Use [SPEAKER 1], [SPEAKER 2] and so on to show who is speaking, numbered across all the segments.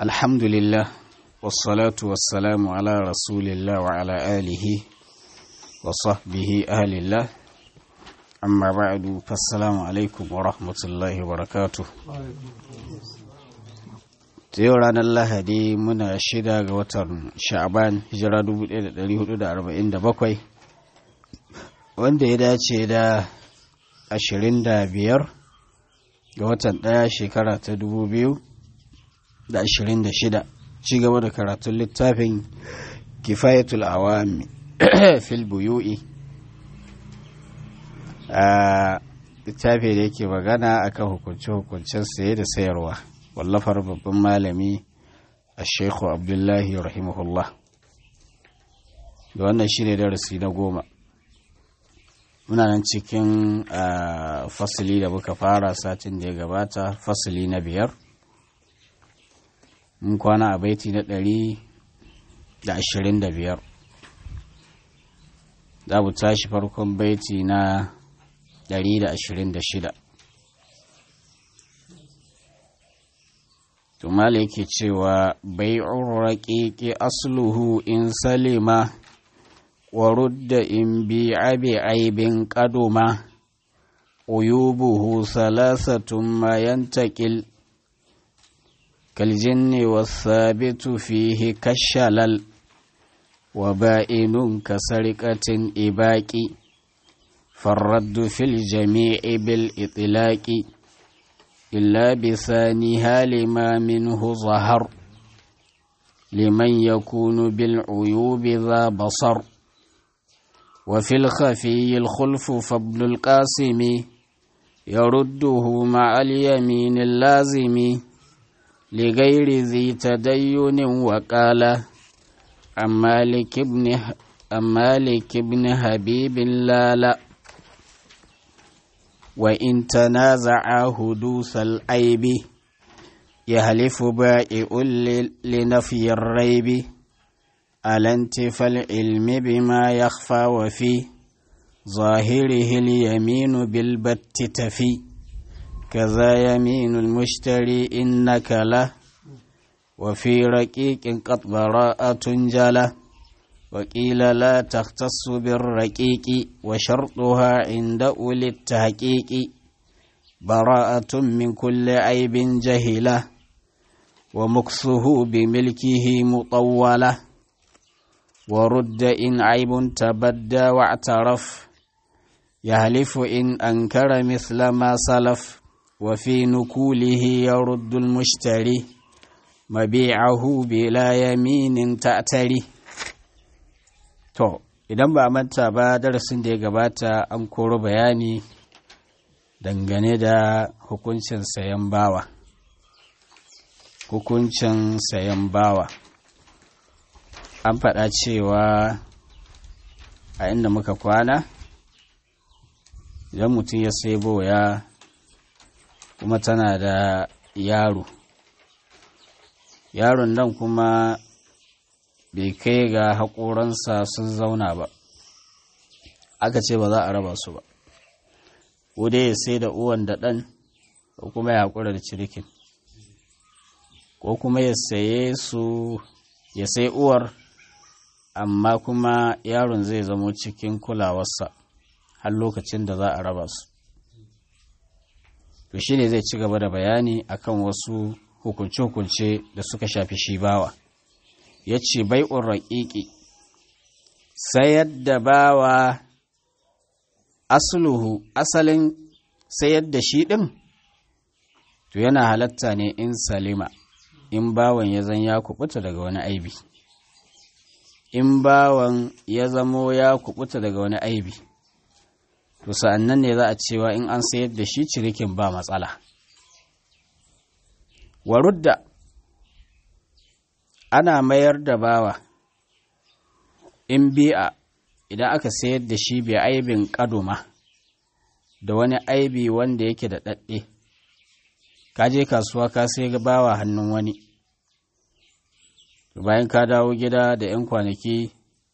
[SPEAKER 1] الحمد لله والصلاة والسلام على رسول الله وعلى آله وصحبه أهل الله أما بعد فالسلام عليكم ورحمة الله وبركاته yau ranar lahadi muna shida ga watan sha'aban hijira 1447 wanda ya dace da 25 ga watan ɗaya shekara ta 2026 ci gaba da karatun littafin kifayatul awami fil buyu'i a littafi da yake magana akan hukunce-hukuncen saye da sayarwa wallafar babban malami a shekhu abdullahi rahimahullah da wannan shi ne darasi na goma muna nan cikin fasili da muka fara satin da ya gabata fasili na biyar mun kwana a baiti na ɗari da ashirin da biyar za mu tashi farkon baiti na ɗari da ashirin da shida tumala yake cewa bai'ur raƙiƙi asluhu in salima wa rudda in bi abi aibin ƙaduma uyubuhu salasatun ma yantakil kaljinni wasabitu fihi kashalal wa ba'inun kasarƙatin ibaki farraddu fil jami'i bil itilaki إلا بثانيها لما منه ظهر لمن يكون بالعيوب ذا بصر وفي الخفي الخلف فابن القاسم يرده مع اليمين اللازم لغير ذي تدين وقال عن مالك بن عن مالك بن حبيب لا لا وإن تنازع حدوث العيب يهلف بائع لنفي الريب على انتفى العلم بما يخفى وفي ظاهره اليمين بالبت تفي كذا يمين المشتري إنك له وفي رقيق قد براءة جله وقيل لا تختص بالرقيق وشرطها عند أولي التحقيق براءة من كل عيب جهلة ومكسه بملكه مطولة ورد إن عيب تبدى واعترف يهلف إن أنكر مثل ما سلف وفي نكوله يرد المشتري مبيعه بلا يمين تأتري To, idan ba manta ba darasin da ya gabata an koro bayani dangane da hukuncin sayan bawa. Hukuncin sayan bawa. An faɗa cewa a inda muka kwana, idan mutum ya sai boya kuma tana da yaro. Yaron nan kuma bai kai ga haƙoransa sun zauna ba aka ce ba za a raba su ba ko dai ya sai da uwan da ɗan ko kuma ya haƙura da cirikin ko kuma ya saye su ya sai uwar amma kuma yaron zai zamo cikin kulawarsa har lokacin da za a raba su to shi ne zai ci gaba da bayani akan wasu hukunce-hukunce da suka shafi shi bawa ya ce bai'un raƙiƙi sayar da bawa asuluhu asalin sayar da shi ɗin to yana halatta ne in salima in bawan ya zan ya kubuta daga wani aibi in bawan ya zamo ya kubuta daga wani aibi to sa'annan ne za a cewa in an sayar da shi cirikin ba matsala warudda ana mayar da bawa in bi'a idan aka sayar da shi bai aibin kaduma da wani aibi wanda yake da ɗaɗɗe ka je kasuwa ka sai bawa hannun wani bayan ka dawo gida da 'yan kwanaki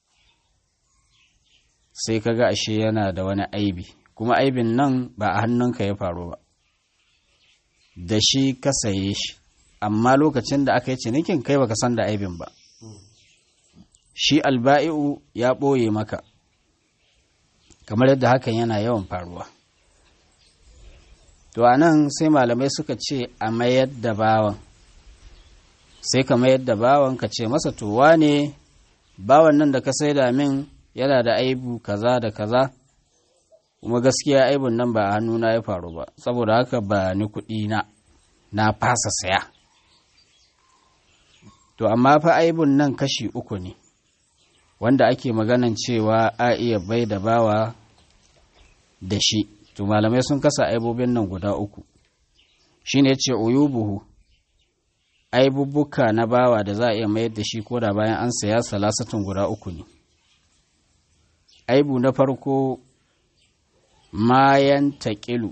[SPEAKER 1] sai ka ga ashe yana da wani aibi kuma aibin nan ba a hannunka ya faru ba da shi ka saye shi amma lokacin da aka yi cinikin kai baka san da aibin ba shi alba'i'u ya ɓoye maka kamar yadda hakan yana yawan faruwa to a nan sai malamai suka ce a mayar da bawan sai ka mayar da bawan ka ce masa towa ne bawan nan da ka saida min yana da aibu kaza da kaza kuma gaskiya aibun nan ba a hannuna ya faru ba saboda haka ba ni kuɗi na na fasa saya to amma fa aibun nan kashi uku ne wanda ake maganan cewa a iya bai da bawa da shi to malamai sun kasa aibobin nan guda uku shine ce uyubuhu aibubbuka na bawa da za a iya mayar da shi koda bayan an saya salasatun guda uku ne aibu na farko mayan taƙilu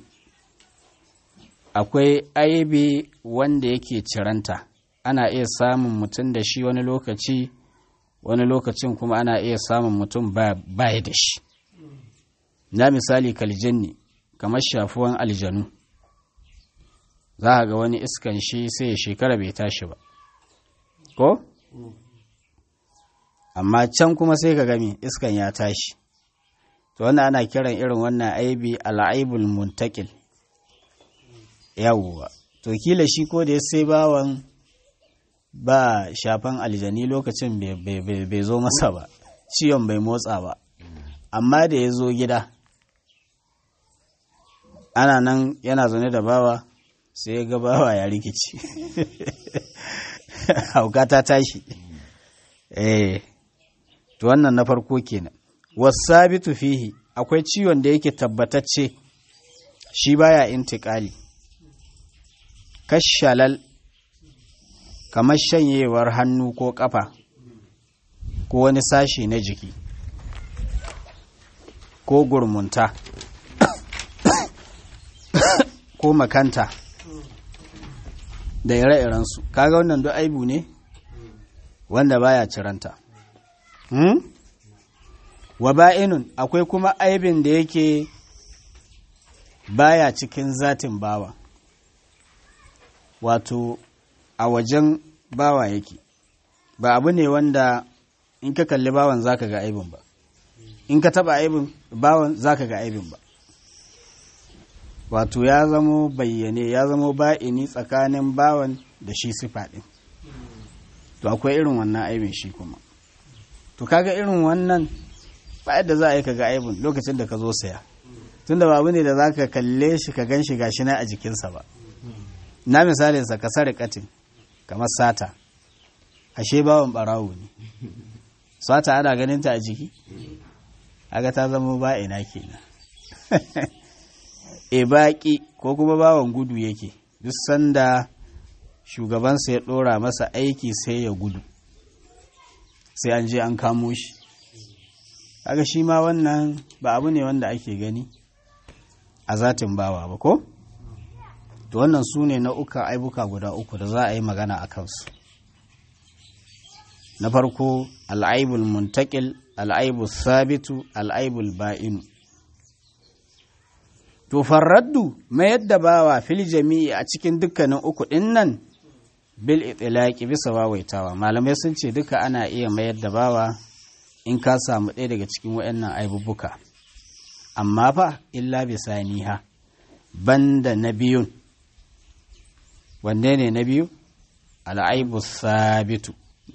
[SPEAKER 1] akwai aibi wanda yake ciranta ana iya samun mutum da shi wani lokaci wani lokacin kuma ana iya samun mutum baya da shi na misali kaljanni kamar shafuwan aljanu za a ga wani iskan shi sai ya shekara bai tashi ba ko? amma can kuma sai ka gami iskan ya tashi to wannan ana kiran irin wannan aibi al'aibul muntakil yawwa to kila shi ko da ya sai bawan ba shafan aljani lokacin bai zo masa ba ciwon bai motsa ba amma da ya zo gida ana nan yana zaune da bawa sai ga bawa ya rikici hauka ta tashi eh to wannan na farko kenan wasabitu fihi akwai ciwon da yake tabbatacce shi baya intikali kashalal kamar shanyewar hannu ko kafa ko wani sashi na jiki ko gurmunta ko makanta da ire-irensu kaga wannan duk aibu ne wanda baya ciranta hmm? wa ba'inun akwai kuma aibin da yake baya cikin zatin bawa wato a wajen bawa yake ba abu ne wanda in ka kalli bawan zaka ga aibin ba in ka taba aibin bawan zaka ga aibin ba wato ya zamo bayyane ya zamo ba'ini tsakanin bawan da shi sifa ɗin to akwai irin wannan aibin shi kuma to kaga irin wannan ba yadda za a yi ka ga aibin lokacin da ka zo saya tunda babu ne da za ka kalle shi ka gan shi gashi na a jikinsa ba na misalinsa ka sare katin kamar sata ashe bawan barawo ne sata ana ganin ta a jiki aga ta zama ba'ina kenan e baƙi ko kuma bawan gudu yake duk sanda shugabansa ya ɗora masa aiki sai ya gudu sai an je an kamo shi kaga shi ma wannan ba abu ne wanda ake gani a zatin bawa ba ko to wannan su ne nau'ukan aibuka guda uku da za a yi magana a kansu na farko al'aibul muntakil al'aibul sabitu al'aibul ba'inu to farraddu mayar da bawa fil jami'i a cikin dukkanin uku ɗin nan bil itilaki bisa wawaitawa malamai sun ce duka ana iya mayar da bawa in ka samu ɗaya daga cikin waɗannan aibubuka amma fa illa bisaniha banda na biyun wanne ne na biyu al'aibu sabitu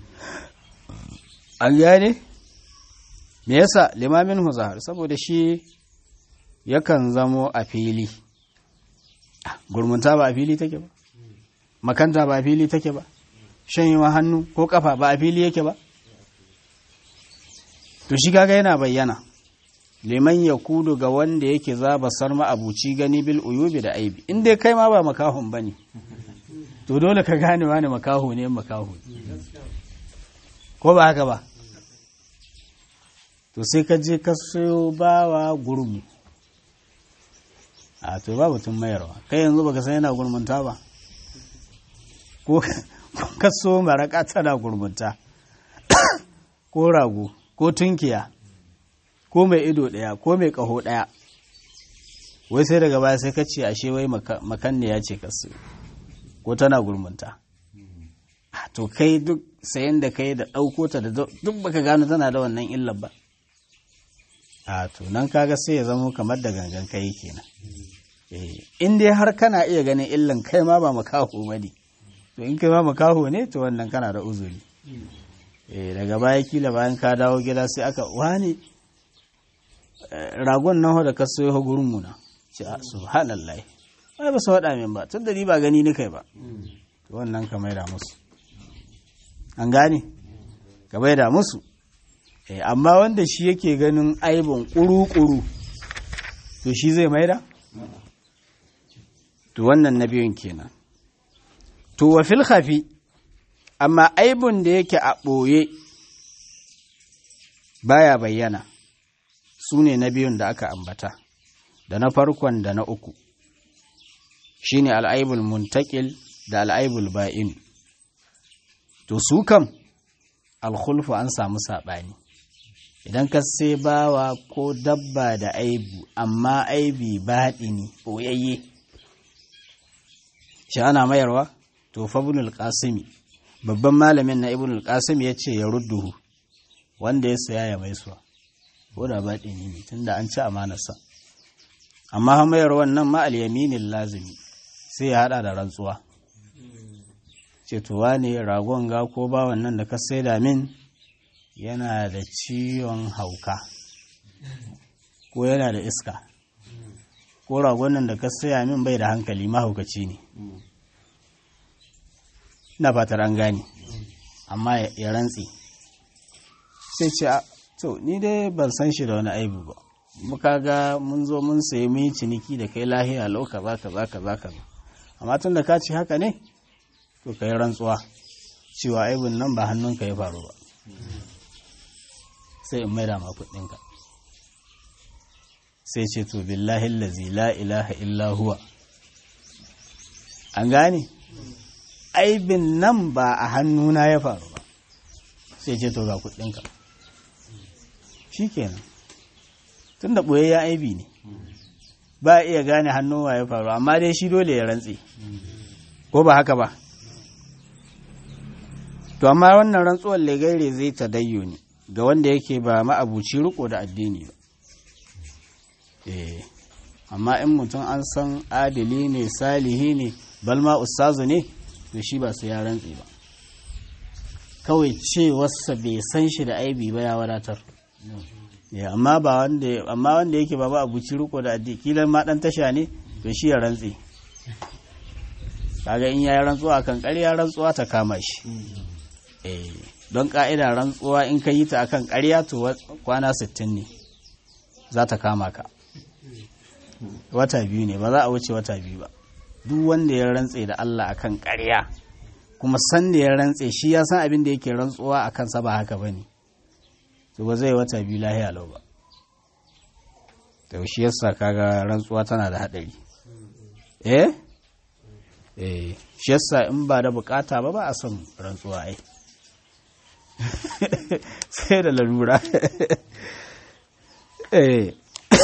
[SPEAKER 1] an gane me yasa limamin huzahar saboda shi yakan zamo a fili gurmunta ba a fili take ba makanta ba a fili take ba shanyewa hannu ko kafa ba a fili yake ba to shi kaga yana bayyana liman ya kudu ga wanda yake za basar ma'abuci gani bil uyubi da aibi in dai kai ma ba makahun ba ne to dole ka gane wani makaho ne makaho ko ba haka ba to sai ka je ka sayo bawa gurmu a to ba batun mayarwa kai yanzu baka san yana gurmunta ba ko ka so maraka tana gurmunta ko rago ko tunkiya ko mai ido ɗaya ko mai ƙaho ɗaya wai sai daga baya sai ka ce ashe wai makanne ya ce kasu ko tana gurmunta to kai duk sayan da kai da ɗauko ta da duk baka gano tana da wannan illar ba a to nan kaga sai ya zamo kamar da gangan kai kenan in dai har kana iya ganin illan kai ma ba makaho ba ne to in kai ma makaho ne to wannan kana da uzuri daga baya kila bayan ka dawo gida sai aka wani ragon nan da ka sayo gurin mu na ce subhanallah ai ba su faɗa min ba tun da ni ba gani ni kai ba to wannan ka maida musu an gane ka maida musu amma wanda shi yake ganin aibin ƙuru-ƙuru to shi zai maida to wannan na biyun kenan to wa fil khafi amma aibun da yake a ɓoye baya bayyana su ne na biyun da aka ambata da na farkon da na uku shine al'aibul muntakil da al'aibul ba'in to su kam alkhulfu an samu saɓani idan ka sai bawa ko dabba da aibu amma aibi baɗini ɓoyayye shi ana mayarwa to fa ibnul qasimi babban malamin na ibnul qasim ya ce ya rudduhu wanda ya saya ya mai suwa ko da baɗini ne tunda an ci amanarsa amma ha mayar wannan ma al yaminin lazimi sai ya hada da rantsuwa ce to wane ragon ga ko ba wannan da ka saida min yana da ciwon hauka ko yana da iska ko ragon nan da ka saya min bai da hankali mahaukaci ne na fatar an gane amma ya rantse sai ce to ni dai ban san shi da wani aibu ba muka ga mun zo mun sayi mun yi ciniki da kai lahiya lau kaza kaza kaza kaza amma tun da ka ci haka ne to ka yi rantsuwa cewa aibun nan ba hannunka ya faru ba sai in maida ma kuɗinka sai ce to billahi lazi la ilaha illa huwa an gane aibin nan ba a hannuna ya faru ba sai ce to ga kuɗinka shi kenan tun da ɓoye ya aibi ne ba iya gane hannuwa ya faru amma dai shi dole ya rantse ko ba haka ba to amma wannan rantsuwar legaire zai ta dayyo ne ga wanda yake ba ma'abuci riko da addini ba eh amma in mutum an san adili ne salihi ne balma ustazu ne to shi ba su ya rantse ba kawai ce wasa bai san shi da aibi ba ya wadatar amma ba wanda amma wanda yake ba ma'abuci riko da addini kilan ma dan tasha ne to shi ya rantse kaga in yayi rantsuwa kan ƙarya rantsuwa ta kama shi eh don ka'ida rantsuwa in ka yi ta akan ƙarya to kwana 60 ne za ta kama ka wata biyu ne ba za a wuce wata biyu ba duk wanda ya rantse da Allah akan ƙarya kuma san da ya rantse shi ya san abin da yake rantsuwa akan sa ba haka bane to ba zai wata biyu lahiya lau ba to shi yasa kaga rantsuwa tana da hadari eh eh shi yasa in ba da bukata ba ba a son rantsuwa ai sai da larura eh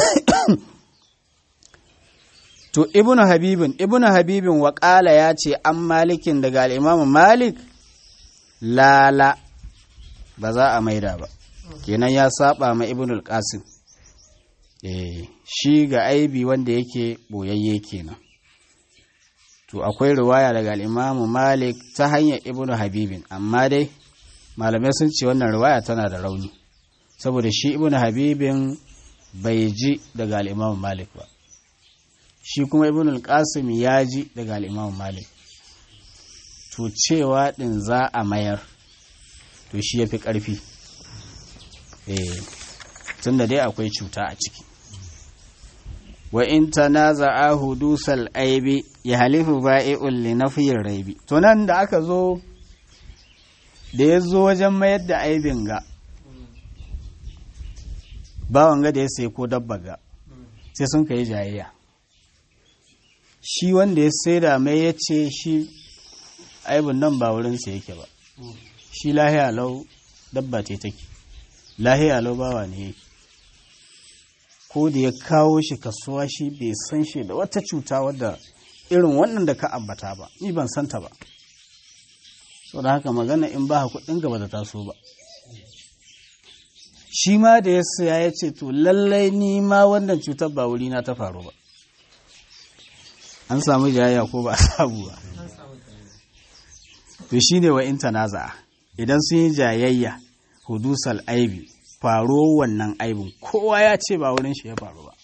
[SPEAKER 1] to ibnu habibin ibnu habibin waƙala ya ce an malikin daga al'imamu malik lala ba za a maida ba kenan ya saba ma ibnu al-qasim eh shi ga aibi wanda yake boyayye kenan to akwai riwaya daga al'imamu malik ta hanyar ibnu habibin amma dai malamai sun ce wannan riwaya tana da rauni saboda shi ibnu habibin bai ji daga al'imamu malik ba shi kuma ibn al-qasim ya ji daga al-imam malik to cewa din za a mayar to shi yafi karfi eh tunda dai akwai cuta a ciki wa in tanaza'a hudusal aibi ya halifu ba'i'un li nafiyir raibi to nan da aka zo da ya zo wajen mayar da aibin ga bawan ga da ya sai ko dabba ga sai sun kai jayayya shi wanda ya saida mai ya ce shi aibin nan ba wurinsa yake ba shi lahiya lau dabba ce take lahiya lau bawa ne yake ko da ya kawo shi kasuwa shi bai san shi da wata cuta wadda irin wannan da ka ambata ba ni ban santa ba sau da haka magana in ba kuɗin gaba da taso ba shi ma da ya saya ya ce to lallai ni ma wannan cutar ba wuri na ta faru ba an samu jayayya ko ba a samu ba to shi ne wa intanaza idan sun yi jayayya hudusal aibi faro wannan aibin kowa ya ce ba wurin shi ya faru ba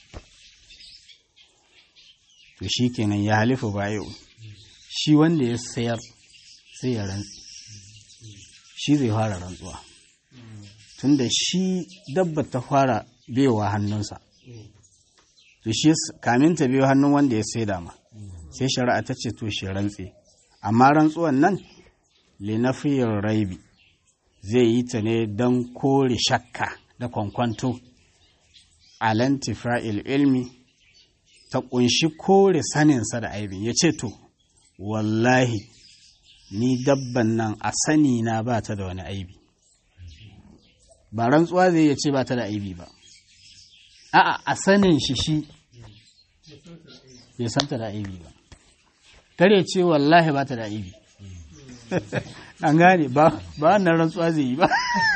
[SPEAKER 1] to shi kenan ya halifu bayo shi wanda ya sayar sai ya rantsi shi zai fara rantsuwa tunda shi dabba ta fara bewa hannunsa to shi kamin ta biyo hannun wanda ya sai dama sai shari'a ta ce to shi rantse amma rantsuwan nan linafiyar raibi zai yi ta ne don kore shakka da kwankwanto alantifa'il ilmi ta kunshi kore saninsa da aibin ya ce to wallahi ni dabban nan a sani na ba ta da wani aibi ba rantsuwa zai ya ce ba ta da aibi ba a'a a sanin shi shi bai santa da aibi ba kare ce wallahi ba ta da aibi an gane ba wannan rantsuwa zai yi ba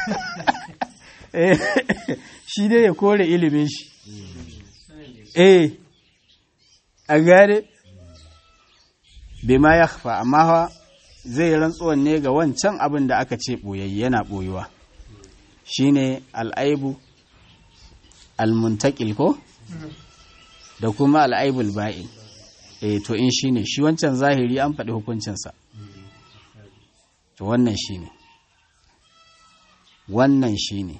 [SPEAKER 1] shi dai ya kore ilimin shi eh an gane bai ma ya amma zai rantsuwan ne ga wancan abin da aka ce ɓoyayye yana ɓoyuwa shine al'aibu almuntakil ko da kuma al'aibul ba'in eh to in shine shi wancan zahiri an faɗi hukuncinsa to wannan shine wannan shine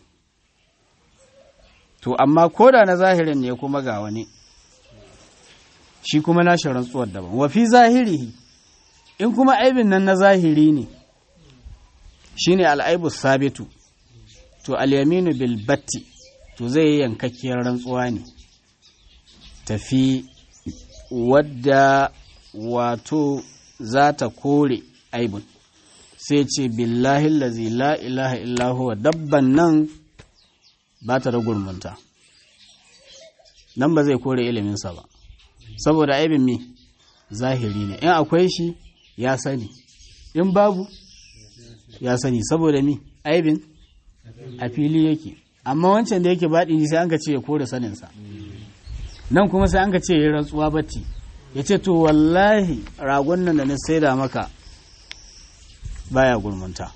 [SPEAKER 1] to amma koda na zahirin ne kuma ga wani shi kuma nashi rantsuwar daban wa fi zahirihi in kuma aibin nan na zahiri ne shine al'aibu sabitu to al-yaminu bil batti to zai yi yankakkiyar rantsuwa ne tafi wadda wato za ta kore aibun sai ce billahi lazi la ilaha illahu dabban nan ba ta da gurmunta nan ba zai kore iliminsa ba saboda aibin mi zahiri ne in akwai shi ya sani in babu ya sani saboda mi aibin a fili yake amma wancan da yake baɗi sai an ka ce ya kore saninsa nan kuma sai an ka ce ya rantsuwa batti ya ce to wallahi ragon nan da na saida maka baya gurmunta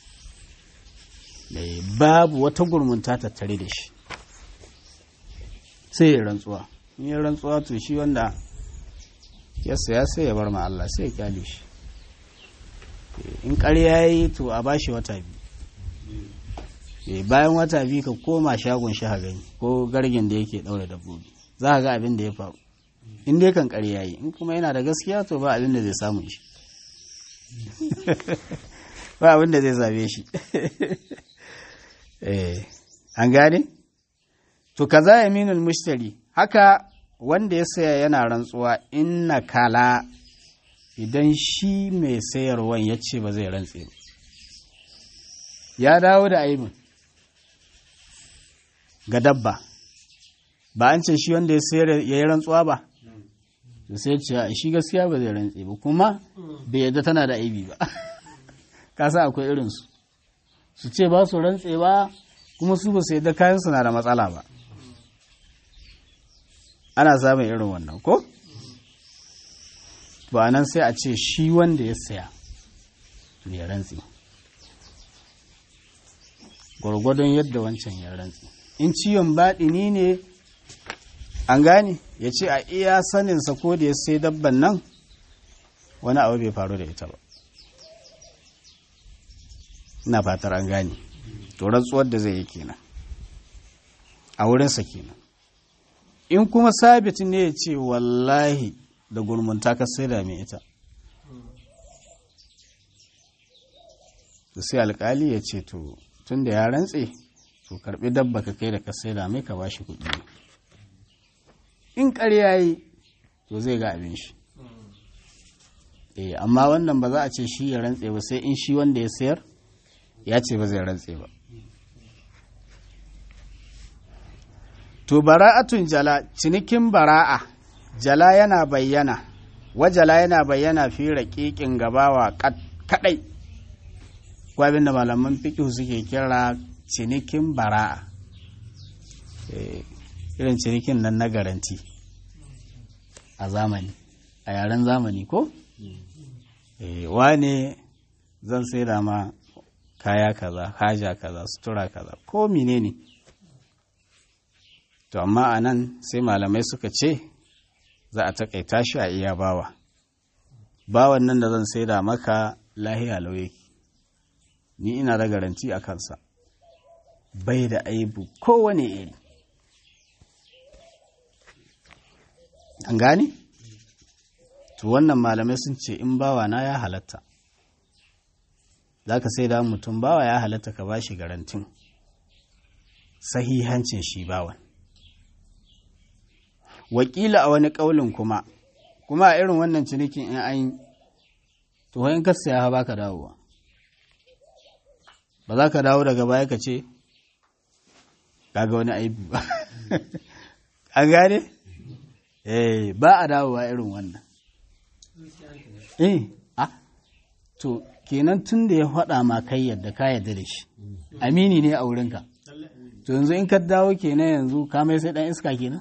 [SPEAKER 1] babu wata gurmunta tattare da shi sai ya rantsuwa in ya rantsuwa to shi wanda ya saya sai ya bar ma Allah sai ya kyale shi in ƙarya ya yi to a bashi wata biyu bayan wata biyu ka koma shagon shi gani ko gargin da yake ɗaure dabbobi za ka ga abin da ya faru in dai kan ƙarya yi in kuma yana da gaskiya to ba abin da zai samu shi ba abin da zai same shi an gane to kaza yaminul mushtari haka wanda ya saya yana rantsuwa inna kala idan shi mai sayarwan ya ce ba zai rantse ba ya dawo da aibin ga dabba ba an ce shi wanda ya sayar ya yi rantsuwa ba da sai ce shi gaskiya ba zai rantse ba kuma bai yadda tana da aibi ba kasa akwai irinsu su ce ba su rantse ba kuma su ba su yadda kayan na da matsala ba ana samun irin wannan ko ba nan sai a ce shi wanda ya saya ya rantse gwargwadon yadda wancan ya rantse in ciwon baɗini ne an gane ya ce a iya saninsa ko da ya sai dabban nan wani abu bai faru da ita ba ina fatar an gane to rantsuwar da zai yi kenan a wurinsa kenan in kuma sabit ne ya ce wallahi da gurmunta ka sai da mai ita to sai alkali ya ce to tun da ya rantse to karbi dabba ka kai da ka sai da mai ka bashi kuɗi in ƙarya yi to zai ga abin shi eh amma wannan ba za a ce shi ya rantse ba sai in shi wanda ya sayar ya ce ba zai rantse ba to bara'atun jala cinikin bara'a jala yana bayyana wajala yana bayyana fi raƙiƙin gabawa kaɗai ko abin da malaman fiqh suke kira cinikin bara'a irin cinikin nan na garanti a zamani a yaren zamani ko wane zan sai da ma kaya kaza haja kaza sutura kaza ko menene to amma a nan sai malamai suka ce za a takaita shi a iya bawa bawan nan da zan sai da maka lahiya lauye ni ina da garanti a kansa bai da aibu kowane iri an gane? to wannan malamai sun ce in bawa na ya halatta za ka sai da mutum bawa ya halatta ka bashi garantin sahihancin shi bawan wakila a wani ƙaulin kuma kuma a irin wannan cinikin in an to in ka saya ba ka dawowa ba za ka dawo daga baya ka ce kaga wani aibi ba an gane? eh ba a dawowa irin wannan eh a to kenan tun da ya faɗa ma kai yadda ka yadda da shi amini ne a wurinka to yanzu in ka dawo kenan yanzu ka mai sai dan iska kenan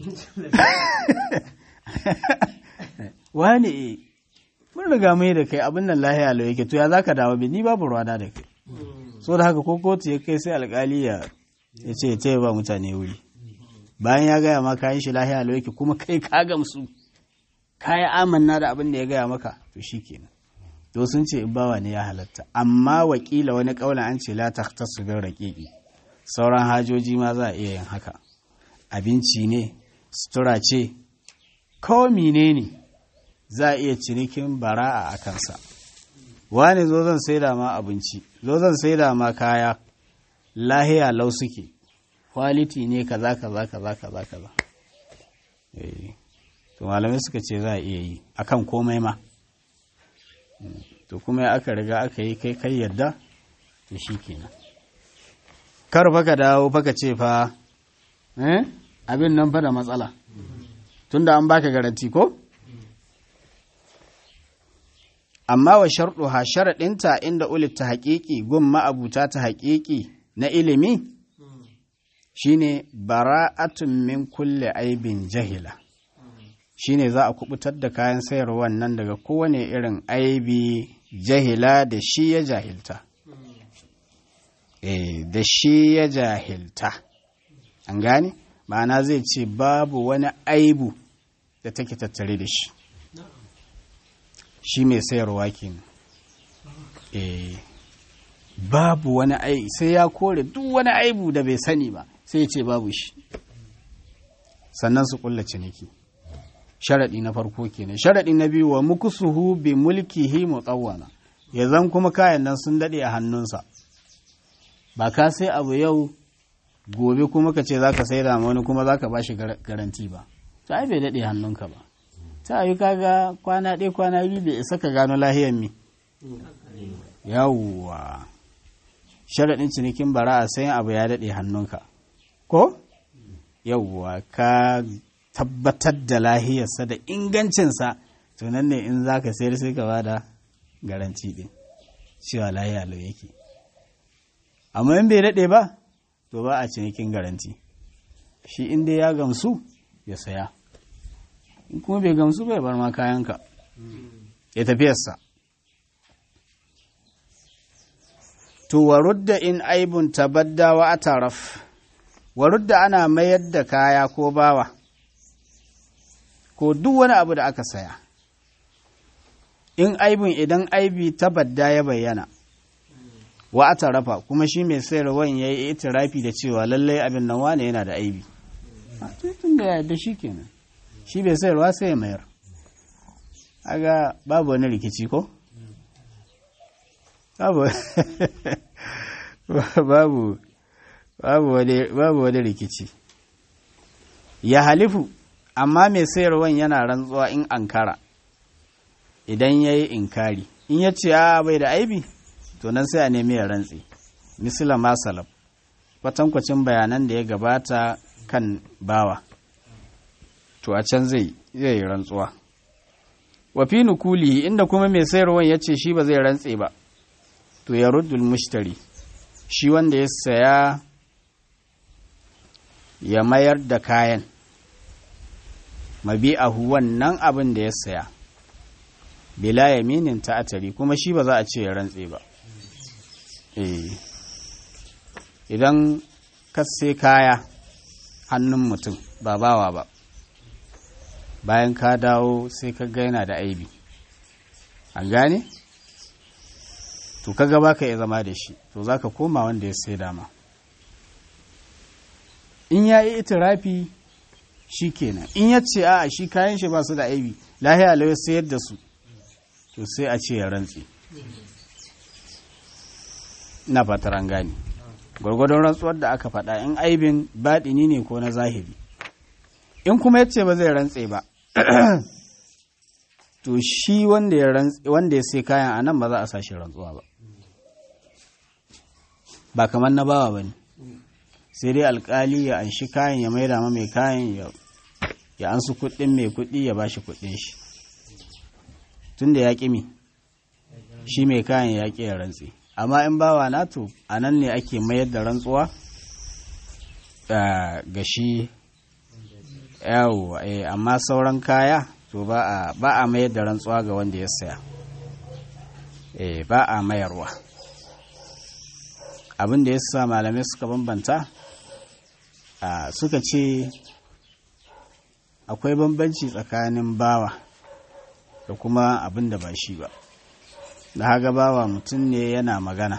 [SPEAKER 1] wani e mun riga mai da kai abin nan lahiya lau yake to ya zaka dawo bi ni babu ruwa da kai so da haka ko kotu ya kai sai alkali ya ce ya ba mutane wuri bayan ya gaya maka kayan shi lahiya lau yake kuma kai ka gamsu ka yi amanna da abin da ya gaya maka to shi kenan to sun ce bawa ne ya halatta amma wakila wani kaula an ce la takhtasu bin raqiqi sauran hajoji ma za a iya yin haka abinci ne sutura ce ko menene za a iya cinikin bara'a a kansa wani zo zan saida ma abinci zo zan saida ma kaya lahiya lau suke kwaliti ne kaza kaza kaza kaza kaza to malamai suka ce za a iya yi akan komai ma to kuma aka riga aka yi kai kai yadda to shi kenan kar fa ka dawo fa ka ce fa eh abin nan fa da matsala tunda an baka garanti ko amma wa sharɗuha sharaɗinta inda ulit ta haƙiƙi gun ma'abuta ta haƙiƙi na ilimi shine bara'atun min kulle aibin jahila shine za a kubutar da kayan sayarwa nan daga kowane irin aibi jahila da shi ya jahilta eh da shi ya jahilta an gane ma'ana zai ce babu wani aibu da take tattare da shi shi mai sayarwa kenan eh babu wani aibu sai ya kore duk wani aibu da bai sani ba sai ya ce babu shi sannan su kulla ciniki sharaɗi na farko kenan sharaɗi na biyu wa mukusuhu bi mulkihi mutawwana ya zan kuma kayan nan sun daɗe a hannunsa ba ka sai abu yau gobe kuma ka ce zaka sai da wani kuma zaka ba shi garanti ba to ai bai daɗe hannunka ba ta yi kaga kwana ɗaya kwana biyu bai isa ka gano lahiyar mi yawwa sharaɗin cinikin bara'a sai abu ya daɗe hannunka ko yawwa ka tabbatar da lahiyarsa da ingancinsa to nan ne in za ka sayar sai ka bada garanti ɗin cewa lahiya lau yake amma in bai daɗe ba to ba a cinikin garanti shi inda ya gamsu ya saya in kuma bai gamsu bai bar ma kayanka ya tafiyarsa to warudda in aibun tabadda wa ataraf warudda ana mayar da kaya ko bawa ko duk wani abu da aka saya in aibun idan aibi tabadda ya bayyana wa atarafa kuma shi mai sayarwan ya yi itirafi da cewa lallai abin nan wane yana da aibi tun da yadda shi kenan shi bai sayarwa sai ya mayar aga babu wani rikici ko babu babu babu wani rikici ya halifu amma mai sayarwan yana rantsuwa in ankara idan ya yi inkari in ya ce a bai da aibi to nan sai a nemi ya rantse misila masalab kwatankwacin bayanan da ya gabata kan bawa to a can zai yi rantsuwa wafi nukuli inda kuma mai sayarwan ya ce shi ba zai rantse ba to ya ruddul mushtari shi wanda ya saya ya mayar da kayan mabi'ahu wannan abin da ya saya bila yaminin ta'atari kuma shi ba za a ce ya rantse ba eh idan ka sai kaya hannun mutum ba bawa ba bayan ka dawo sai ka gaina da aibi an gane to kaga baka ya zama da shi to zaka koma wanda ya sai dama in ya yi itirafi shi kenan in ya ce a shi kayan shi ba su da aibi lahiya lau sayar da su to sai a ce ya rantse na fatar an gane gwargwadon rantsuwar da aka faɗa in aibin baɗini ne ko na zahiri in kuma ya ce ba zai rantse ba to shi wanda ya sai kayan a nan ba za a sashi rantsuwa ba ba kamar na bawa ba ne sai dai alkali ya anshi kayan ya maida ma mai kayan ya ansu kuɗin mai kuɗi ya bashi kuɗin shi tun da ya ƙi mi shi mai kayan ya ƙi ya rantse amma in bawa na to a nan ne ake mayar da rantsuwa ga shi yawo amma sauran kaya to ba a mayar da rantsuwa ga wanda ya saya ba a mayarwa abin da ya sa malamai suka bambanta suka ce akwai bambanci tsakanin bawa da kuma abin da ba shi ba da haga bawa mutum ne yana magana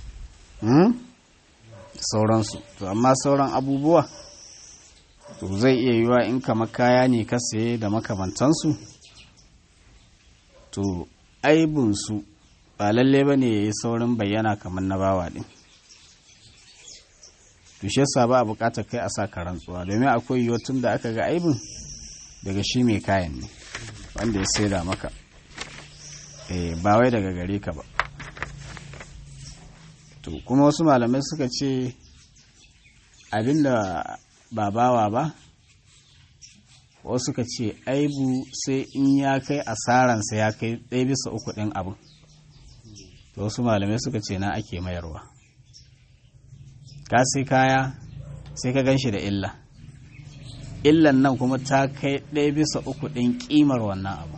[SPEAKER 1] sauransu to amma sauran abubuwa to zai iya yiwa in kama kaya ne ka saye da makamantansu to aibinsu ba lalle ba ne ya yi saurin bayyana kamar na bawa ɗin to shi yasa ba a bukatar kai a sa ka rantsuwa domin akwai yiwuwa tun da aka ga aibin daga shi mai kayan ne wanda ya saida maka eh ba wai daga gare ka ba to kuma wasu malamai suka ce abinda ba bawa ba wasu suka ce aibu sai in ya kai asaransa ya kai ɗaya bisa uku ɗin abin to wasu malamai suka ce na ake mayarwa ka sai kaya sai ka gan shi da illa illan nan kuma ta kai ɗaya bisa uku ɗin ƙimar wannan abu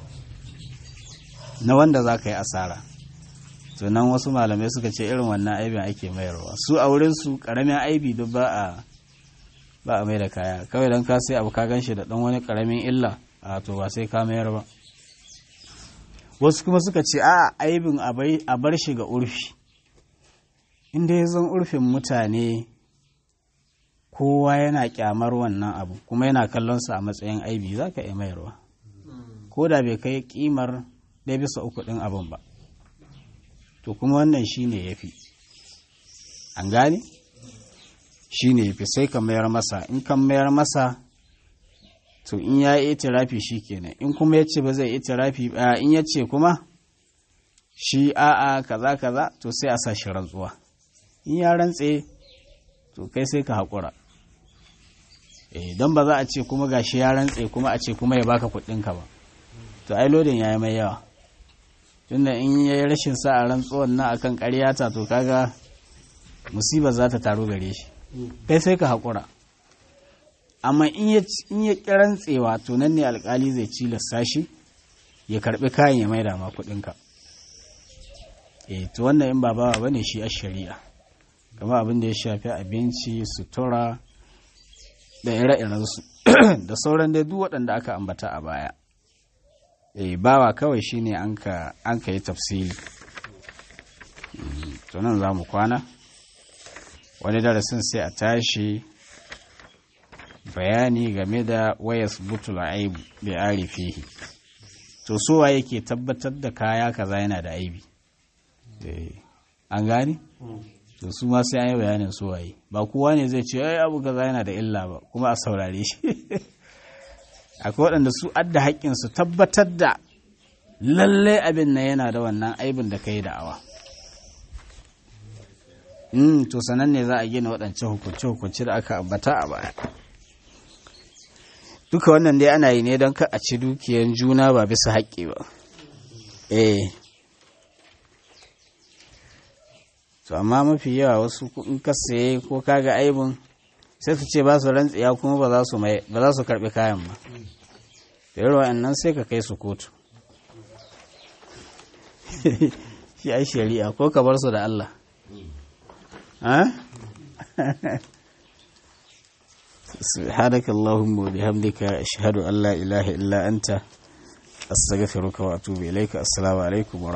[SPEAKER 1] na wanda za ka yi asara tunan wasu malamai suka ce irin wannan aibin ake mayarwa su a wurinsu ƙaramin aibi duk ba a ba a mai da kaya kawai don ka sai abu ka gan shi da ɗan wani ƙaramin illa a to ba sai ka mayar ba wasu kuma suka ce a aibin a bar shi ga urfi inda ya zan urfin mutane kowa yana kyamar wannan abu kuma yana kallonsa a matsayin aibi za ka iya mayarwa ko da bai kai kimar ɗaya bisa uku ɗin abin ba to kuma wannan shi ne ya fi an gane shi ne ya fi sai ka mayar masa in kan mayar masa to in ya yi itirafi shi kenan in kuma ya ce ba zai itirafi in ya ce kuma shi a'a kaza kaza to sai a sa shi rantsuwa in ya rantse to kai sai ka haƙura eh don ba za a ce kuma gashi ya rantse kuma a ce kuma ya baka kuɗinka ba to ai lodin ya yi mai yawa tunda in ya yi rashin sa a rantsuwan na akan ƙaryata to kaga musibar za ta taru gare shi kai sai ka haƙura amma in ya ƙi rantsewa to nan ne alƙali zai cilasta shi ya karɓi kayan ya maida ma kuɗinka eh to wannan in ba bawa bane shi a shari'a kamar abin da ya shafi abinci sutura da ire-irensu da sauran dai duk waɗanda aka ambata a baya eh bawa kawai shine an ka an ka yi tafsiri to nan za mu kwana wani darasin sai a tashi bayani game da wayas butul aibu bi arifihi to sowa yake tabbatar da kaya kaza yana da aibi an gane to su ma sai an yi bayanin su waye ba kowa ne zai ce ai abu kaza yana da illa ba kuma a saurare shi akwai waɗanda su adda haƙƙin su tabbatar da lallai abin na yana da wannan aibin da ka yi da'awa mm, to sanan ne za a gina waɗancan hukunce-hukunce da aka ambata a baya duka wannan dai ana yi ne don ka a ci dukiyan juna ba bisa haƙƙi ba eh to amma mafi yawa wasu in ka saye ko kaga aibun sai su ce ba su rantsiya kuma ba za su mai ba za su karbi kayan ba da yawa wa'annan sai ka kai su kotu shi ai shari'a ko ka bar su da Allah سبحانك اللهم وبحمدك أشهد أن لا إله إلا أنت أستغفرك وأتوب إليك السلام عليكم ورحمة